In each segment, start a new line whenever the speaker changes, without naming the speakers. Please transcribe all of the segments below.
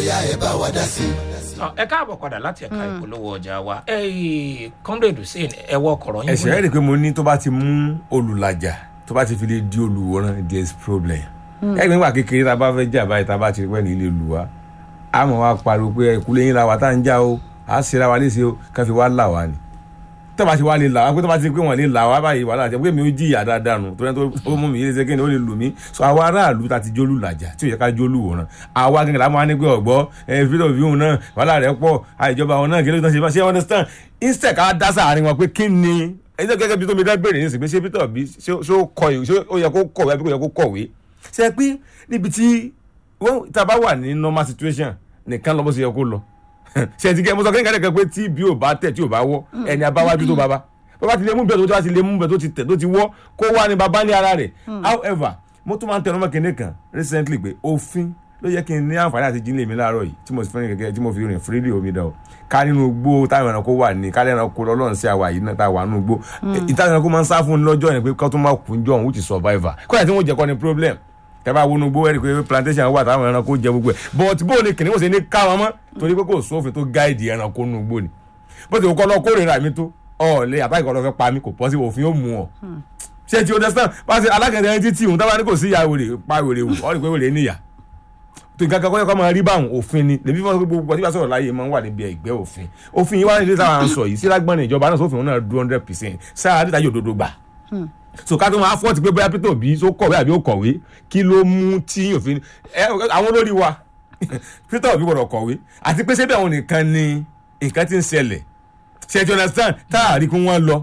yá ẹ bá wa dá sí i.
Ọ, ẹ káàbọ̀ padà láti ẹ̀ka ìpolówó ọjà wa ẹ comrade hussein ẹ wọ ọkọ̀rọ̀ yín
ẹsẹ̀ rí i pé mo ní tó bá ti mú olùlàjà tó bá ti fi lè di olùwòran there is problem. ẹgbẹ́ nígbà kékeré tá a bá fẹ́ jà báyìí tá a bá ti rí pẹ́ ní ilé lù wá a mọ̀ wá pariwo pé ìkúlẹ̀ yín la wà tá à ń jà o à á ṣera wa léṣe o ká fi wá là wá ni. tó bá ti wá lè là wá pé tó bá ti pé wọ́n lè là wá báyìí wàhálà àti pé mi ò jìyà dáadáa nù torí tó mú mi yé ṣe kéde ó lè lù mí so àwa aráàlú ta ti jólù làjà tí ò yẹ ká jólù wòran àwa gẹ́gẹ́ la máa ní pé ọ̀gbọ́ ẹ fídíò fíhùn náà wàhálà rẹ̀ pọ̀ àìjọba àwọn náà kí ló tán ṣe bá ṣe understand instead ká dá sáàárín wọn pé kí ni ẹjọ́ gẹ́gẹ́ bí tómi dá béèrè ní ìsìn pé ṣé Peter bí ṣé ó kọ ìwé ṣé ó yẹ kó kọ̀wé àbí kò yẹ kó kọ̀wé ṣe pé níbi tí wọ́n tá a bá wà ní normal situation nìkan lọ bó ṣe yẹ kó lọ ṣe ti kẹ́ mo sọ kí n kẹ́lẹ́ kan pé tí bí ò bá tẹ̀ tí ò bá wọ́ ẹni abáwájú tó bàbá bàbá ti lè mú bẹ́ẹ̀ tó bá ti lè mú bẹ́ẹ̀ tó ti tẹ̀ tó ti wọ́ kó wá ní bàbá ní ara rẹ̀ however mo tún máa ń tẹnu mọ́ kinní kan recently pé òfin ló yẹ kí n ní àǹfààní àti jíǹlẹ̀ mi láàárọ̀ yìí tí mo sì fẹ́ràn gẹ́gẹ́ tí mo fi rìn freely omi dán o ká nínú gbó táwọn ẹranko wà ní ká lẹ́ranko lọ́lọ́run sí àwa yìí náà tá a wà nínú gbó ìtàn ẹranko máa ń sá fún un lọ́jọ́ yẹn pé kọ́ tó máa kú jọ òun which is survivor kọ́lá tí wọ́n jẹ́ kọ́ ni problem tẹ́bá wọnú gbó ẹ̀rí pé plantation wà táwọn ẹranko jẹ gbogbo ẹ̀ but bó ni kìnìún ṣe ní ká wọn mọ́ torí pé kò sófin tó gáìdì ẹranko nínú gbó ni bó ti kọ́ lọ kórìíra mi tó ọ̀ọ́lẹ̀ àtàkì ọ̀dọ́ fẹ́ pa mí kò pọ́ sí òfin ó mú ọ ṣé ti understand wá sí alákẹ́tẹ̀ ẹni títí òun tábà ní kò sí ìyá wèrè pa wèrè wù ọ́ rí pé wèrè níyà tó nǹkan kan kọ́ máa rí báwọn òfin ni lèmi fọ́n gbogbo ọtí bá sọ̀rọ̀ láàyè máa ń wà níbi ẹgbẹ́ òfin òfin yìí wá nílé táwọn à ń sọ yìí sí lágbọ́n ìjọba náà sófin náà two hundred percent sáà dídá yóò dodo gbà so ká tó máa fọ́ọ̀tì pé bóyá Peter Obi tó kọ̀wé àbí ó kọ̀wé kí ló mú tí òfin àwọn olórí wa Peter Obi gbọ́dọ̀ kọ̀wé àti pé sẹ́bẹ̀ àwọn nìkan ni nǹkan ti ń ṣẹlẹ̀ ṣe ti understand tá a rí kí wọ́n lọ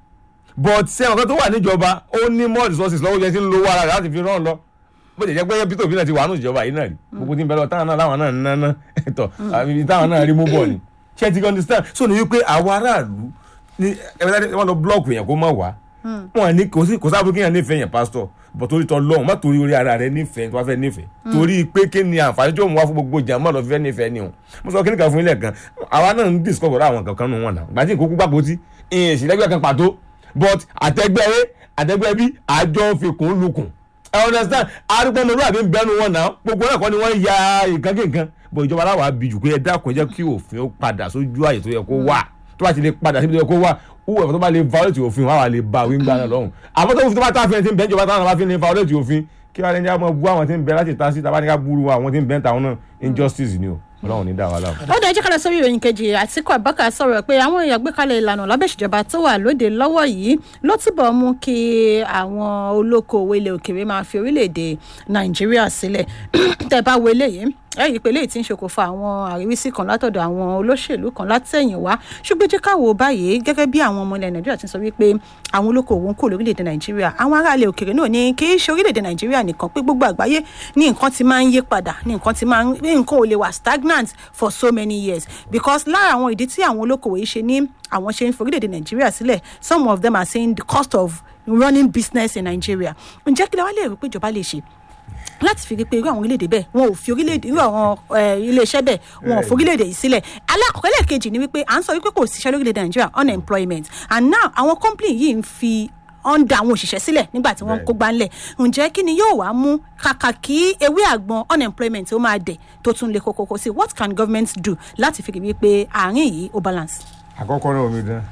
but ṣé ọ̀kan tó wà níjọba ó ní more resources lọ́wọ́ jẹ́ tí ń lo owó ara rẹ̀ láti fi rán lọ bó jẹ́ pé Peter Obi náà ti wà nù ìjọba yìí náà rí gbogbo tí ń bẹ lọ táwọn náà láwọn náà ń náná ẹ̀tọ́ àbí táwọn náà rí mú bọ̀ ni ṣé ti understand so ní wípé àwọn aráàlú ní ẹ̀rọ wọn lọ blọọkù yẹn kó má wá wọn ní kò sí kò sábà kí yẹn nífẹ̀ẹ́ yẹn pásítọ̀ bọ̀ torí tọ́ lọ́hùn má torí orí ara rẹ nífẹ̀ẹ́ tó bá fẹ́ nífẹ̀ẹ́ torí pé kí ni àǹfààní tí ó mú wá fún gbogbo jàmọ́ lọ fífẹ́ nífẹ̀ẹ́ ni o mo sọ kíni kan fún ilé kan àwa náà ń discover àwọn kankan nù wọn náà gbàtí ìkókó gbàgbó tí ìyẹn ìsìlẹ́gbẹ́ kan pàtó but àtẹgbẹ́ a àtẹgbẹ́ b àjọ fikùn lukùn ẹ understand arúgbó ọmọlúwà àbí bẹnu wọn náà gbogbo náà kọ́ ni wọ́n ya nǹkan kí nǹkan bọ̀ ìjọba aláwọ̀ abijù pé ẹ dákun jẹ́ kí òfin ó padà sójú àyè tó yẹ kó wà tó bá ti lè padà síbi tó yẹ kó wà wúwo tó bá lè violate òfin wàá wà lè ba wíńgbà náà lọ́hùn àmọ́ tó fi tó bá tá a fi ẹni tí ń bẹ́ ìjọba táwọn bá fi ní violate òfin kí wàá lẹ́ni àmọ́ bú àwọn tí ń bẹ láti ta sí tàbá ní ká burú àwọn tí ń bẹ́ ń ta àwọn náà injustice ni o ọlọ́run ní dá wa láwọn.
ó dájú kálẹ̀ sórí ìròyìn kejì àtìkú abubakar sọ̀rọ̀ pé àwọn èèyàn gbékalẹ̀ ìlànà lábẹ́ ìṣèjọba tó wà lóde lọ́wọ́ yìí ló túbọ̀ mú kí àwọn olókoòwò ilẹ̀ òkèèrè máa fi orílẹ̀-èdè nàìjíríà sílẹ̀ tẹ́ bá wo eléyìí ẹ rí i pé eléyìí ti ń ṣokòfà àwọn àríwísí kan látọ̀dọ̀ àwọn olóṣèlú kan látẹ̀yìn wá ṣùgbọ́n jẹ́ káwọ́ báyìí gẹ́gẹ́ bí àwọn ọmọ ilẹ̀ nàìjíríà ti sọ wípé àwọn olókoòwò ń kó lórílẹ̀‐èdè nàìjíríà àwọn ará ilẹ̀ òkèèrè náà ní kì í ṣe orílẹ̀‐èdè nàìjíríà nìkan pé gbogbo àgbáyé ní nǹkan ti máa ń yí padà ní nǹkan ti máa ń ní nǹkan ò lè wà stagnant for so many years because lára àwọn ìdí tí àwọn olókoòwò yìí ṣe ní àwọn ṣe ń fi orílẹ̀‐èdè nàìjíríà sílẹ̀ some of them are saying the cost of running business in Nigeria ǹjẹ́ kí lè wá lè rí pé ìjọba lè ṣe láti fi rí pé irú àwọn orílẹ̀-èdè bẹ́ẹ̀ wọn ò fi orílẹ̀-èdè irú àwọn iléeṣẹ́ bẹ́ẹ̀ wọn ò fi orílẹ̀-èdè yìí sílẹ̀ alákọ̀ọ́kọ́ lẹ́ẹ̀kejì ni wípé à ń sọ wípé kò síṣẹ́ lórílẹ̀-èdè Nàìjíríà unemployment and now àwọn company yìí ń fi ọ̀n da àwọn òṣìṣẹ́ sílẹ̀ nígbà tí wọ́n ń kó gbánlẹ̀ ǹjẹ́ kí ni yóò wá mú kàkà kí ewé àgbọn unemployment ó máa dẹ̀ tó tún lè kókókó sí what can government do láti fi rí wípé àárín yìí ó balance.
àkọ́kọ́ náà omi dán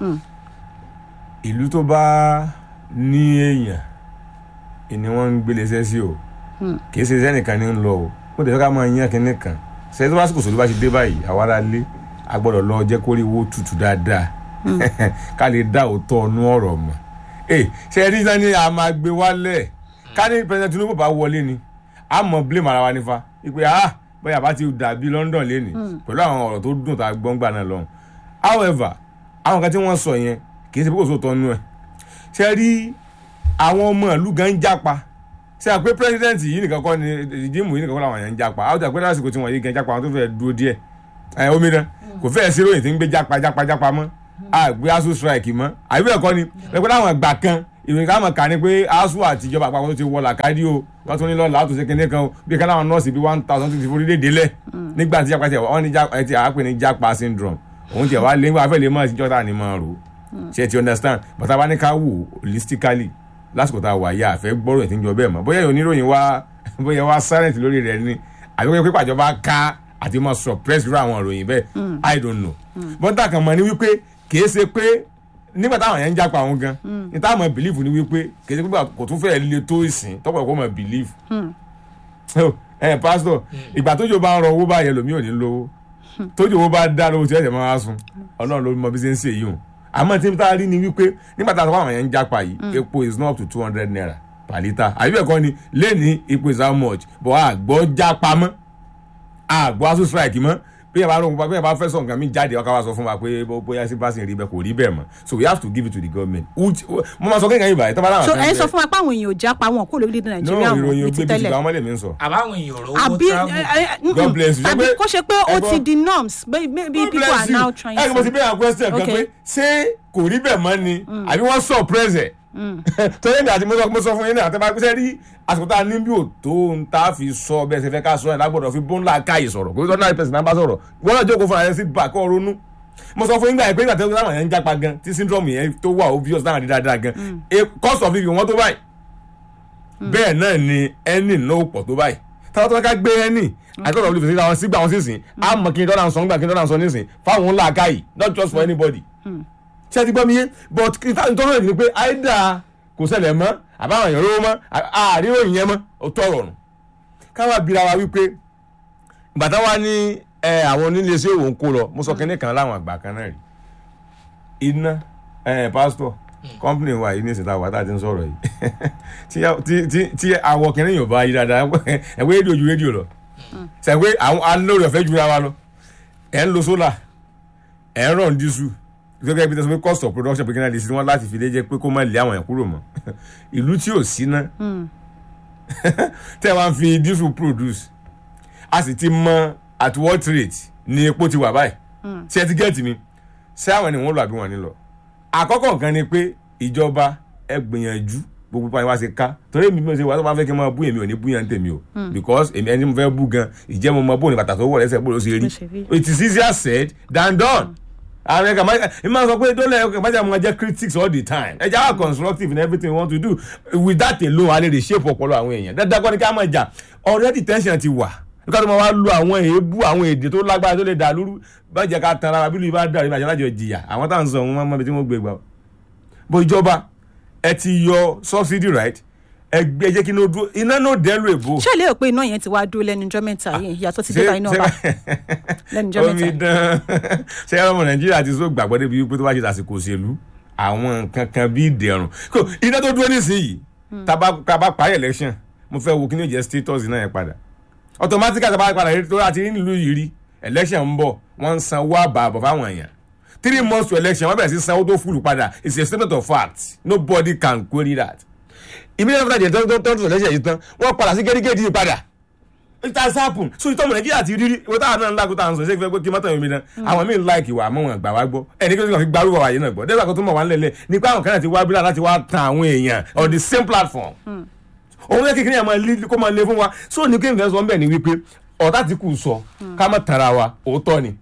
ìlú tó bá ní èèyàn ìní wọ́n ń gbélé iṣẹ́ sí o kì í ṣe iṣẹ́ nìkan ní ń lọ o mo tẹ̀sọ́ ká máa yan kínní kan ṣe tó bá sì kò sóri bá ti dé báyìí àwa ara lé a gbọ́dọ̀ lọ jẹ́ kó rí owó tutù dáadáa ká lè dá òótọ́ ọnú ọ̀rọ̀ mọ̀ ẹ ṣe rí sani a máa gbé wálẹ̀ ká ní president Tinubu bá wọlé ni a mọ̀ blame ara wa nífa ìpè ah bóyá bá ti dàbí London lé ní pẹ̀lú àwọn ọ̀rọ̀ tó dùn tá a gbọ́n gbà náà lọ́hùn however àwọn kan tí wọ́n sọ yẹn kì í ṣe pé kò sóòótọ́ nú ẹ̀ ṣe rí àwọn ọmọ ìlú gan ń jápa ṣe àpé president yìí nìkan kọ́ ni ìdíìmù yìí nìkan kọ́ làwọn yẹn ń jápa àwọn àgbẹ̀ lásìkò tí wọ́n yìí gan jápa àwọn tó fẹ́ dúró díẹ̀ ẹ omi náà kò fẹ́ sí ròyìn tí ń gbé jápa jápa jápa mọ́ àgbé asu strike mọ́ àbí ẹ̀kọ́ ni ẹ̀kọ́ láwọn ìgbà kan ìròyìn káwọn kà ní pé asu àti ìjọba àpapọ̀ tó ti wọ làkàdí o wọ́n tún ní lọ́la tó ṣe kíní kan o bí ká láwọn nọ́ọ̀sì bí one thousand tó ti forí léde lẹ̀ nígbà tí jápa tiẹ̀ wọ́n ní jápa ti àápè ní jápa syndrome òun tiẹ̀ wá lé nígbà fẹ́ lè mọ̀ sí jọ́ta ni mọ̀ rò ṣe ti understand but tá a bá ní ká wò holistically lásìkò tá a wà yá àfẹ́ gbọ́rọ̀ ẹ̀ tí ń jọ bẹ́ẹ̀ mọ́ bóyá oníròyìn wá bóyá wá silent lórí rẹ̀ ni àbí wọ́n pé pàjọba ká àti máa suppress irú àwọn ìròyìn bẹ́ẹ̀ i don't know bọ́tà kan mọ̀ ní wípé kìí ṣe pé nígbà táwọn yẹn ń jápa àwọn gan ní táwọn mọ̀ believe ní wípé kìí ṣe pé kò tún fẹ́ẹ́ le tó ìsìn tọ́pọ̀ kó mọ̀ believe ẹ pásítọ̀ ìgbà tójò bá ń rọ owó báyẹn lòmí ò ní lówó tójò owó bá dá lówó tí ẹ̀jẹ̀ máa wá sun ọlọ́run ló mọ bí ṣe ń ṣe yìí o àmọ́ tí n ta rí ni wípé nígbà táwọn àwọn yẹn ń jápa yìí epo is not up to two hundred naira per litre àbí bẹ́ẹ̀ kọ́ ni lẹ́ni epo is how much but àgbọ̀ jápa mọ́ àgbọ̀ aṣọ strike mọ́ bí ẹ bá rò bí ẹ bá fẹ́ sọ nǹkan mi jáde ọkà wa sọ fún wa pé bóyá sí báṣin rí bẹ́ẹ̀ kò rí bẹ́ẹ̀ mọ́ so we have to give it to the government mo máa sọ kéèyàn yìí báyìí tó bá láwọn
so ẹ sọ fún wa pé àwọn èèyàn ò jápa wọn kó lórílẹ̀-èdè nàìjíríà
no
wọn
ìròyìn
ní ti
ògbé bíi
tẹ́lẹ̀
àwọn ọmọlẹ̀ mi ń sọ.
àbáwọn èèyàn rò owó
àbí
travel.
ẹ, ẹ, mm,
God bless you.
àbí
Ṣé pé-
kó ṣe pé ó
ẹ̀gbọ́n-
ti di norms maybe maybe people are now trying
ẹ kò mọ̀ sí
to
bẹ́ẹ̀ àwọn question kan
Okay.
pé ṣé kò rí bẹ́ẹ̀ mọ́ ni àbí wọ́n surprise ẹ̀ torí èmi àti mo sọ mo sọ fún yín náà àtẹ́bá pẹ́sẹ́ rí àsìkò tá a ní bí ò tó ń tá a fi sọ bẹ́ẹ̀ ṣe fẹ́ ká sọ ẹ̀ lágbọ́dọ̀ fi bó ńlá káyè sọ̀rọ̀ kò sí ordinary person náà bá sọ̀rọ̀ wọ́n náà jókòó fúnra rẹ̀ sí bá kọ́ ronú mo sọ fún yín gbà yẹn pé nígbà tí wọ́n yẹn ń jápa gan tí syndrome yẹn tó wà obvious náà rí dáadáa gan eh, cost of living wọ́n tó báyìí bẹ́ẹ̀ náà ni ẹni náà pọ̀ tó báyìí táwọn tó ká gbé ẹni àìkọ́sọ̀ of living sí àwọn sígbà wọn sísìn á mọ̀ kí n dọ́là ń sọ ńgbà kí n dọ́là ń sọ nísìn fáwọn ńlá káyì not just for anybody ṣé ẹ ti gbọ́ mi yé but nítorí rẹ̀ ni pé àìdá kò ṣẹlẹ̀ mọ́ àbáwọn èèyàn rówó mọ́ àríwó ìyẹn mọ́ ó tọrọ ọ̀run káwá bira wa wípé bàtà wa ní ẹ àwọn onílé sí òun kó lọ mo sọ kínní kan láwọn àgbà kan náà rí iná ẹ pásítọ̀ kọ́mpìnì wa yìí ní ìsìn táwọn àtàtì ń sọ̀rọ̀ yìí tí- tí- tí- tí àwọ̀ kìnìún yóò bá yí dáadáa ẹ̀wé rédíò ju rédíò lọ sẹ́gbẹ́ àwọn alóòrè ọ̀fẹ́ jura wa lọ ẹ̀ ń lo sólà ẹ̀ ń rọ̀ dísù gẹ́gẹ́ bí tẹ́sán pé cost of production pé kí náà lè ṣe wọ́n láti fi lé jẹ́ pé kó má lé àwọn yẹn kúrò mọ́ ìlú tí ò sí ná tẹ́ ẹ wá ń fi dísù produce a sì ti mọ at what rate ni epo ti wà báyìí ṣé ẹ ti gẹ́ẹ̀tì mi ṣé àwọn ènìyàn wọn lọ àbí wọn ní lọ àkọ́kọ́ nǹkan ni pé ìjọba ẹ gbìyànjú gbogbo pa ìwá ṣe ká torí èmi bí mo ṣe wà tó bá fẹ́ kí n máa bú èmi ò ní bú yẹn tèmi o because èmi ẹni mo fẹ́ bú gan ìjẹ́ mo mọ bóun ní bàtà tó wọ̀ lẹ́sẹ̀ bóun ló ṣe
Bó ṣe
rí
rí.
it is easier said than done àwọn ẹ̀ka máa ẹ máa sọ pé dọ́là ẹ̀ka máa jẹ́ àwọn jẹ́ critics all the time ẹ jẹ́ àwọn constructive in everything we want to do with that alone a lè lè shape ọpọlọ àwọn èèyàn dandan kọ́ ni ká máa jà already tension ti wà nígbà tó máa wá lu àwọn èébú àwọn èdè tó lágbára tó lè dà lóru bá jẹ́ ká tan ara bí lu ibà dà ìbàjẹ́ lájọ jìyà àwọn táwọn sọ wọn máa bí tí wọ́n gbé gbà ó bó ìjọba ẹ ti yọ subsidy right ẹ gbé ẹ jẹ́ kí iná dúró iná náà dẹ́rù èbó.
ṣé ẹ lérò pé iná yẹn ti wá dúró lẹ́nu ọjọ́ mẹ́ta yìí ìyàtọ̀ ti dé bá iná ọba lẹ́nu ọjọ́
omi
mẹ́ta
dán ṣé ọmọ nàìjíríà ti sọ gbàgbọ́ débi wípé tó bá ṣe àsìkò òṣèlú àwọn nǹkan kan bíi ìdẹ̀rùn kò iná tó dúró nísìnyìí tábà tábà parí election mo fẹ́ wo kí ni ó jẹ́ status náà yẹn padà automatically tábà padà rí tó láti rí nílùú yìí rí election ń bọ̀ wọ́n ń sanwó àbàbọ̀ fáwọn èèyàn three months to election wọ́n bẹ̀rẹ̀ sí sanwó tó fúlù padà it's a statement of fact nobody can query that immediately after the tó tó tó election yìí tán wọ́n padà sí gẹ́gẹ́dì yìí padà it has happened so ìtọ́mọ̀ nàìjíríà ti rírí ìwé táwọn náà ń lágùn táwọn sọ ṣé kí fẹ́ pé kí mọ́tò yẹn mi náà àwọn míì láìkì wà àmọ́ wọn gbà wá gbọ́ ẹni kí wọ́n fi gbárùkọ wáyé náà gbọ́ dẹ́gbà kan tó mọ̀ wá ń lẹ̀lẹ̀ nípa àwọn kan náà ti wá bílà láti wá tan àwọn èèyàn on the same platform òun yẹ kékeré yẹn máa lé kó máa lé fún wa so ní kéwìn fẹ́ sọ ń bẹ̀ ni wípé ọ̀tá ti kù sọ ká má tara wa òótọ́ ni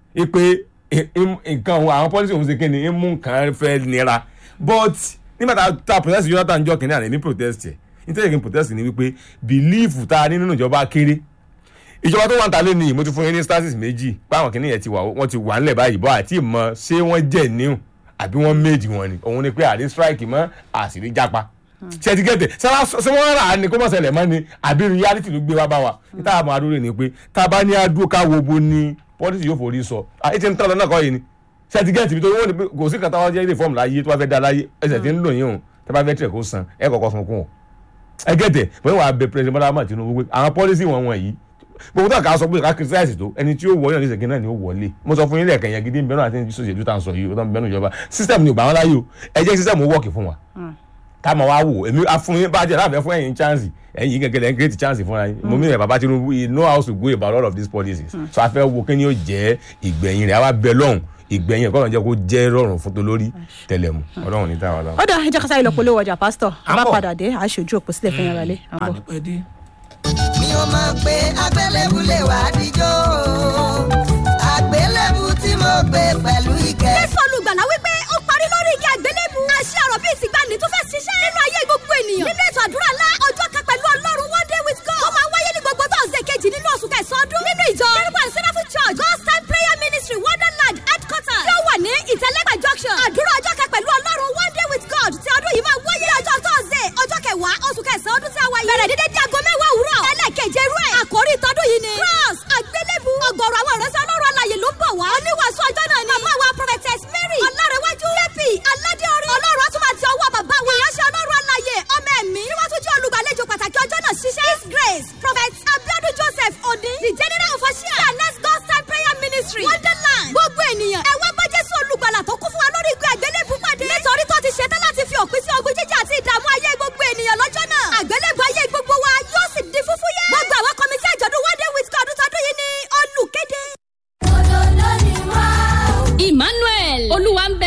ipe nǹkan òun àwọn pọ́lísì òun ṣe kí ni ń mú nǹkan fẹ́ nira but nígbà tá a ta protest Jonathan jọ kìnìún àná ní protest yẹ nítorí kí n protest ni wípé belief tá a ní nínú ìjọba kéré ìjọba tó wà ń ta lé ní mo ti fún yín ní status méjì báwọn kìnìún yẹn ti wà wọ́n ti wà ńlẹ̀ báyìí bọ́ àti ìmọ̀ ṣé wọ́n jẹ́ níhùn àbí wọ́n méjì wọn ni òun ni pé àrí strike mọ́ àṣírí jápa ṣe ti gẹ̀tẹ̀ ṣé wọ́n rà á ni kó mọ̀ ṣẹlẹ̀ mọ́ ni àbí reality ló gbé wá bá wa níta àmọ́ adúró ni pé tá a bá ní adúró ká wo bo ni policy yóò forí sọ àyè ti ń tán lọ náà kọ́ yìí ni ṣe ti gẹ̀tì bí tó wọ́n ní pé kò sí kàtà wọn jẹ́ reform láyé tó bá fẹ́ dá láyé ẹsẹ̀ tí ń lò yín o tó bá fẹ́ tẹ̀ kó san ẹ kọ̀kọ́ sun kún o ẹ gẹ̀tẹ̀ bóyá wàá bẹ president Bọ́lá Ahmed Tinubu pé àwọn policy wọn wọ̀nyí gbogbo tó ká sọ pé ká criticize tó ẹni tí ó wọlé ọ̀nà ìṣègùn náà ni ó wọlé mo sọ fún yín lẹ́ẹ̀kan yẹn gidi nbẹ́nu àti ìṣòṣèlú tá à ń sọ yìí ó tán bẹ́nu ìjọba system ni ò gbà wọn láyé o ẹ jẹ́ system ó wọ́ọ̀kì fún wa ká máa wá wò èmi afún yín bá jẹ́ láàfẹ́ fún ẹ̀yin chance ẹ̀yin gẹ́gẹ́ lẹ́yìn create chance fúnra yín mo mìíràn bàbá Tinubu he know how to go about all of these policies so a fẹ́ wo kí ni yóò jẹ́ ìgbẹ̀yìn rẹ̀ àwa bẹ lọ́hùn ìgbẹ̀yìn ẹ̀kọ́ náà jẹ́ kó jẹ́ rọrùn fún tolórí tẹlẹmù ọlọ́run ní táwa lọ.
ó dà ẹ jẹ́ ká sáré lọ polówó ọjà pásítọ̀
À ń
bá
bọ̀.
padà dé àṣojú òpó sílẹ̀ fún yàrá lé à ń bọ̀.
ànípẹ́ dé.
mi ò mọ̀ pé àgbélébù lè wá díjọ́ àgbélébù tí mo gbé pẹ̀lú ìkẹ́.
jésù olùgbàlà wípé ó parí lórí igi àgbélébù. àṣẹ ọ̀rọ̀ bíi ìsìgbàanì tó fẹ́ ṣiṣẹ́. nínú ayé gbogbo ènìyàn. nínú ètò àdúrà ńlá ọjọ́ kan pẹ̀lú ọlọ́run one day with God. ó máa wáyé ní gbogbo tọ́sídẹ̀ẹ́ kejì nínú oṣù kẹsàn-án ọdún. nínú ìjọ kérúbù àti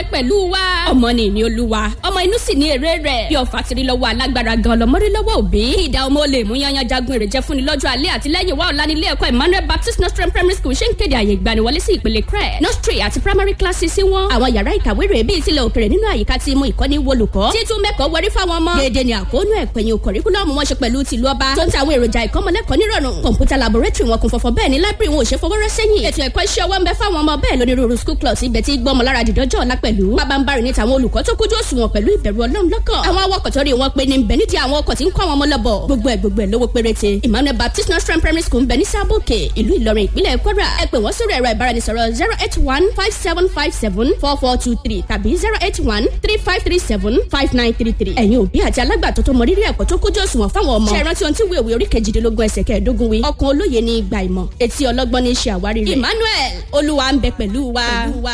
bẹ pẹ̀lú wa. ọmọ ni ìní olúwa ọmọ inú sì ní èrè rẹ̀. bí ọ̀fà tiri lọ́wọ́ alágbára gan lọ́mọdé lọ́wọ́ òbí. kí ìdá ọmọ lè mú yanyan jagun èrè jẹ́ fúnni lọ́jọ́ alẹ́ àti lẹ́yìn wa ọ̀la nílé ẹ̀kọ́ emmanuel baptist nostrum primary school ṣe ń kéde àyè ìgbaniwọlé sí ìpele crẹ nursery àti primary classes sí wọn. àwọn yàrá ìkàwé rẹ̀ bíi tilẹ̀ òkèrè nínú àyíká tí mú ìkọ́ni wolùkọ́. títún mẹ́kọ̀ọ́ wọrí fáwọn ọmọ. déédéé ni àkóónú ẹ̀pẹ̀yìn kọ̀ríkúlọ́ọ̀mù wọn ṣe pẹ̀lú tìlú ọba. tó ń ta àwọn èròjà ìkọ́mọlẹ́kọ̀ọ́ nírọ̀rùn. kọ̀ǹpútà laboratory wọn kún fọ́fọ́ bẹ́ẹ̀ ni library wọn ò ṣe fọwọ́rọ́ sẹ́yìn. ètò ẹ̀kọ́ iṣẹ́ ọwọ́ ń bẹ fáwọn ọmọ bẹ́ẹ̀ lónírúurú school clubs ibẹ̀ tí gbọ́mọ lára dìdọ́jọ́ ọ̀la pẹ̀lú. pabambarì ní tàwọn olùkọ́ tó kójú òṣùwọ̀n pẹ̀lú ìbẹ̀rù ọlọ́run lọ́kàn. àwọn awakọ̀ tó rí wọn pé ní bẹ̀ nídìí àwọn ọkọ̀ tí ń kọ́ àwọn ọmọ lọ́bọ̀. gbogbo ẹ̀ gbogbo ẹ̀ lówó péréte. emmanuel baptist nursery primary school ń bẹ ní sábòkè ìlú ìlọrin ìpínlẹ̀ kwara. ẹ pè wọ́n sórí ẹ̀rọ ìbáraẹnisọ̀rọ̀ zero eight one five seven five seven four four two three tàbí zero eight one three five three seven five nine three three. ẹ̀yin òbí àti alágbàtọ́ tó mọ rírì ẹ̀kọ́ tó kójú òṣùwọ̀n fáwọn ọmọ. ṣe é rántí ohun tí wíwèé orí kejìdínlógún ẹsẹ̀ kẹẹ̀ẹ́dógún wí. ọkàn olóye ní ìgbà ìmọ̀ etí ọlọ́gbọ́n ní í ṣe àwárí rẹ̀. emmanuel olúwa ń bẹ pẹ̀lú wa.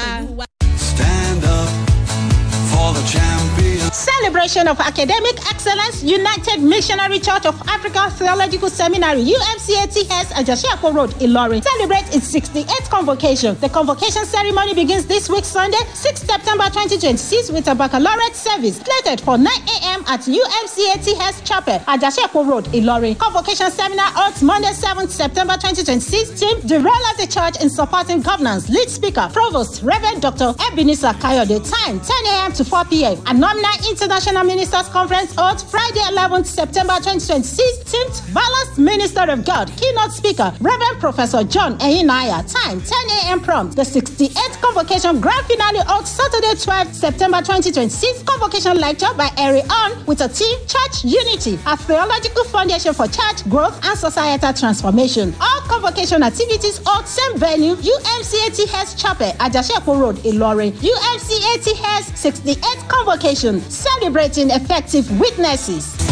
Stand up for the champion.
Celebration of Academic Excellence United Missionary Church of Africa Theological Seminary UMCATS Ajashiapo Road, Ilorin celebrates its 68th convocation. The convocation ceremony begins this week Sunday, 6 September 2026 with a baccalaureate service slated for 9 a.m. at UMCATS Chapel, Ajashiapo Road, Ilorin. Convocation seminar holds Monday, 7th September 2026. Team, the role of the church in supporting governance. Lead speaker, Provost, Reverend Dr. Ebenezer Kayode. Time, 10 a.m. to 4 p.m. Anomna International Ministers Conference holds Friday, 11th September 2026. Teamed Balanced Minister of God. Keynote speaker, Reverend Professor John Eyinaya. Time, 10 a.m. prompt. The 68th convocation grand finale holds Saturday, 12th September 2026. Convocation lecture by Eri On with a team Church Unity, a theological foundation for church growth and societal transformation. All convocation activities hold same venue, UMCATS Chapel, Ajashepo Road, Ilorin. UMCATS 68th convocation, celebrating effective witnesses.